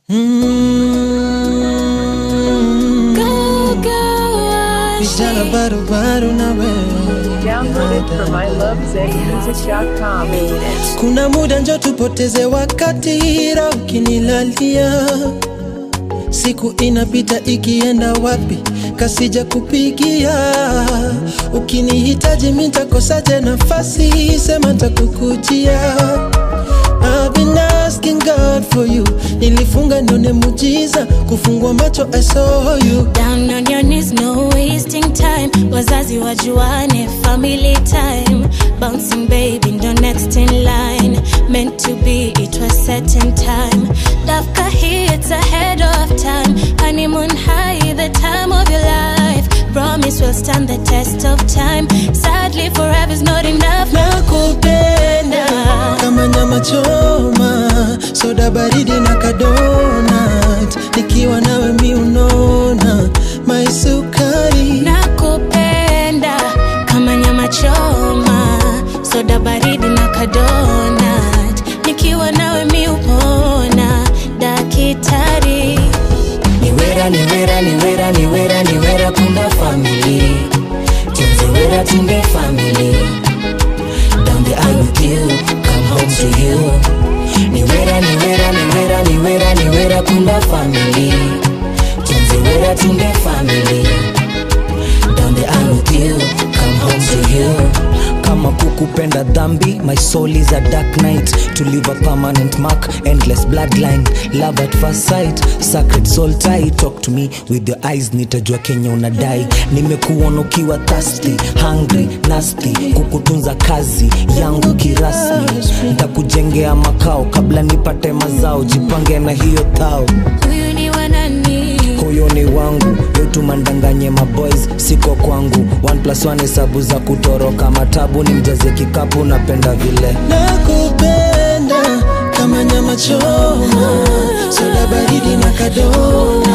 Mm. Vijana barubaru na Download it from wewe ilovezmusic.com. kuna muda njo tupoteze wakati ra ukinilalia siku inapita ikienda wapi kasija kupigia ukinihitaji mitakosaje nafasi sema takukujia I've been asking God for you nilifunga nione mujiza kufungua macho I saw you Down on your knees, no wasting time. Wazazi wajuane, family time. Bouncing baby, ndo next in line. Meant to be, it was set in time. Love kahi, it's ahead of time. Honeymoon high, the time of your life. Promise will stand the test of time. Sadly, forever's not enough. nakupenda kama nyama choma soda baridi na kadonat nikiwa nawe mi unona maisukari nakupenda kama nyama choma soda baridi na kadonat nikiwa nawe mi upona dakitari niwera niwera niwera niwera niwera kunda family tunziwera tunde family down the aisle with you come home to you niwera niwera niwera niwera niwera kunda family tunziwera tunde family down the aisle with you come home to you kama kukupenda dhambi my soul is a dark night to leave a permanent mark endless bloodline love at first sight sacred soul tie talk to me with your eyes nitajua kenya unadai nimekuona ukiwa thirsty hungry nasty kukutunza kazi yangu kirasmi ntakujengea makao kabla nipate mazao jipange na hiyo thao huyu ni wanani huyo ni wangu yotumandanganye maboys siko kwangu one plus one hesabu za kutoroka matabu ni mjaze kikapu napenda vile nakupenda kama nyama choma soda baridi na kadonat